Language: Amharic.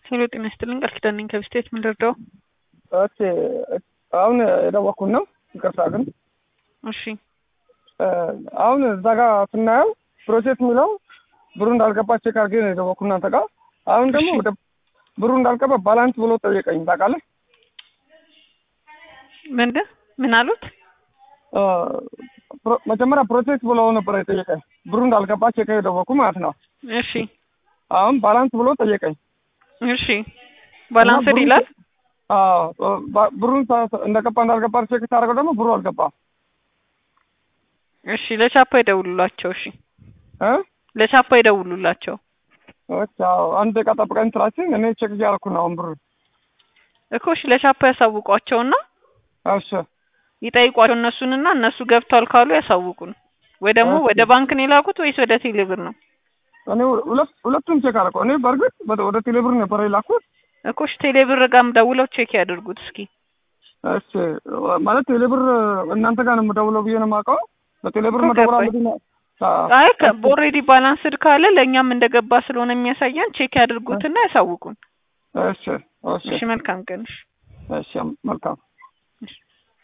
ሄሎ ጤና ይስጥልኝ ቃል ኪዳን ነኝ ከብስቴት ምን ልርዳው? ኦኬ አሁን የደወኩት ነው። ይቅርታ ግን እሺ አሁን እዛ ጋር ስናየው ፕሮሴስ የሚለው ብሩ እንዳልገባ ቼክ አድርጌ ነው የደወኩት እናንተ ጋር። አሁን ደግሞ እሺ። ወደ ብሩ እንዳልገባ ባላንስ ብሎ ጠየቀኝ። ታውቃለህ? ምንድን ምን አሉት? አ፣ ፕሮ- መጀመሪያ ፕሮሴስ ብሎ ነበር የጠየቀኝ ብሩ እንዳልገባ ቼክ የደወኩ ማለት ነው። እሺ አሁን ባላንስ ብሎ ጠየቀኝ። እሺ ባላንስድ ብሩ- ይላል። አዎ ባ- ብሩን ሳ- እንደገባ እንዳልገባ ቼክ ሳደርገው ደግሞ ብሩ አልገባም እሺ ለቻፓ ይደውሉላቸው። እሺ እ ለቻፓ ይደውሉላቸው ኦኬ፣ አዎ አንድ ደቂቃ ጠብቀኝ ስላችኝ እኔ ቼክ እያደረኩ ነው አሁን ብሩ። እኮ እሺ ለቻፓ ያሳውቋቸውና እሺ ይጠይቋቸው እነሱንና እነሱ ገብቷል ካሉ ያሳውቁን። ወይ ደግሞ ኦኬ። ወደ ባንክ ነው የላኩት ወይስ ወደ ቴሌብር ነው? እኔ ሁለት ሁለቱም ቼክ አደረኩ። እኔ በእርግጥ ወደ- ወደ ቴሌብር ነበር የላኩት። እኮ እሺ ቴሌብር ጋርም ደውለው ቼክ ያድርጉት እስኪ። እሺ ማለት ቴሌብር እናንተ ጋር ነው የምደውለው ብዬ ነው የማውቀው። በቴሌብር እኮ መደወል ገባኝ። አለብኝ ነው? አዎ። አይ ኦልሬዲ ባላንስድ ካለ ለእኛም እንደገባ ስለሆነ የሚያሳየን ቼክ ያድርጉትና ያሳውቁን። እሺ እሺ እሺ መልካም ቀን። እሺ እሺ መልካም